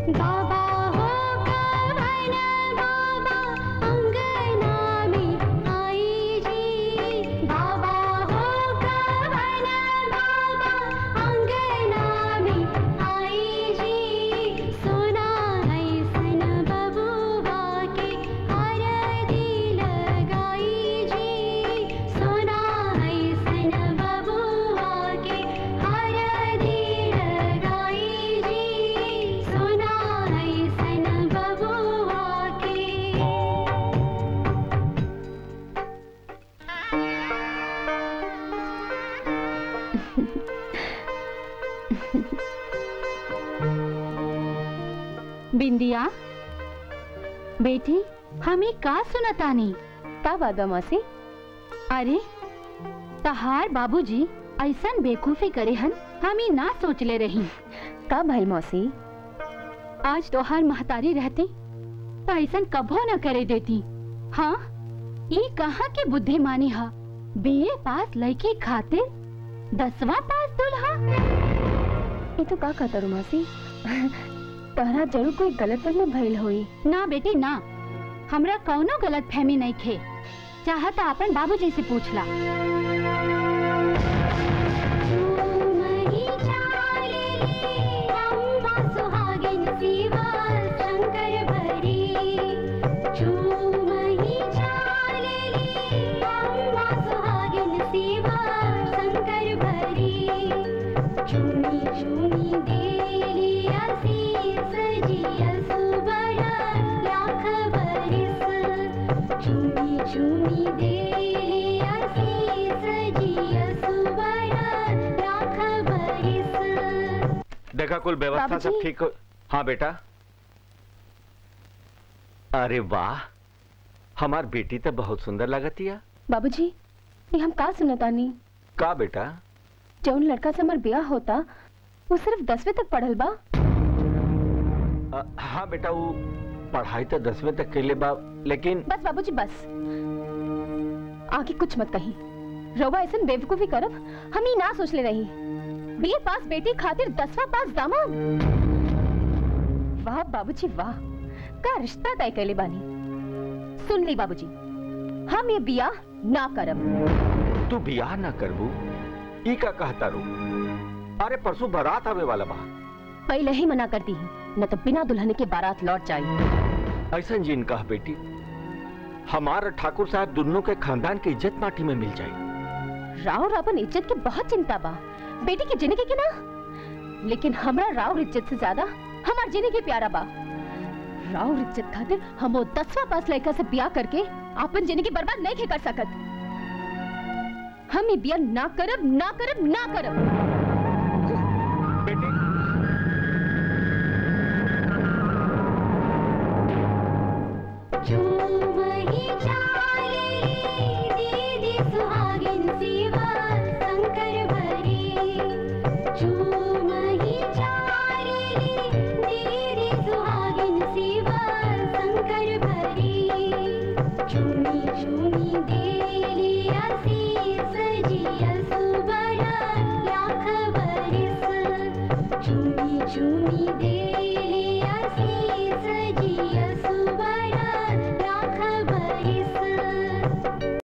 बाबा हो कवन बाबा अंगना में आई जी बाबा हो कवन बाबा अंगना में आई जी सोना है सन बबुआ के आरती लगाई जी सोना है सन बबुआ के आरती लगाई जी सोना है सन बबुआ के बिंदिया बेटी हमें का सुनतानी का वादा मौसी अरे तहार बाबूजी ऐसन बेकूफी करे हन हमी ना सोचले रही का भइल मौसी आज तोहार महतारी रहती तो ऐसन कभो न करे देती हाँ ई कहाँ के बुद्धिमानी हा बीए पास लड़की खातिर दसवां पास दुल्हा ये तो का कहता रू मौसी तोहरा जरूर कोई गलत फहमी भइल होई ना बेटी ना हमरा कौनो गलत फहमी नहीं खे चाहता अपन बाबूजी से पूछला मही चाले अम्बा सुहागिन सीवा शंकर भरी झूमही चाले अम्बा सुहागिन सीवा शंकर भरी झूमी झूमी देली आशीष जिया सुबह लाख बरिस झूमी झूमी देली आशीष जिया सुबह लाख बरिस देखा कुल व्यवस्था सब बाबूजी। ठीक हो हाँ बेटा अरे वाह हमार बेटी तो बहुत सुंदर लगती है बाबूजी ये हम का सुनतानी का बेटा जौन लड़का से हमार ब्याह होता वो सिर्फ दसवीं तक पढ़ल बा अ, हाँ बेटा वो पढ़ाई तो दसवीं तक के लिए बा लेकिन बस बाबूजी बस आगे कुछ मत कही रवा ऐसा बेवकूफी करब हम ही ना सोच ले रही बीए पास बेटी खातिर दसवां पास दामाद वाह बाबूजी वाह का रिश्ता तय कैले बानी सुन ली बाबूजी हम ये बिया ना करब तू बियाह ना करबू ई का कहता रू अरे परसों बारात आवे वाला बा पहले ही मना कर दी न तो बिना दुल्हन के बारात लौट जाए ऐसा जिन कहा बेटी हमारा ठाकुर साहब दोनों के खानदान की इज्जत माटी में मिल जाए राव रावण इज्जत की बहुत चिंता बा बेटी की जिंदगी की ना लेकिन हमरा राव इज्जत से ज्यादा हमार जिंदगी प्यारा बा राव इज्जत खातिर हम वो दसवां पास लड़का से ब्याह करके अपन जिंदगी बर्बाद नहीं कर सकत हम ये ब्याह ना करब ना करब ना करब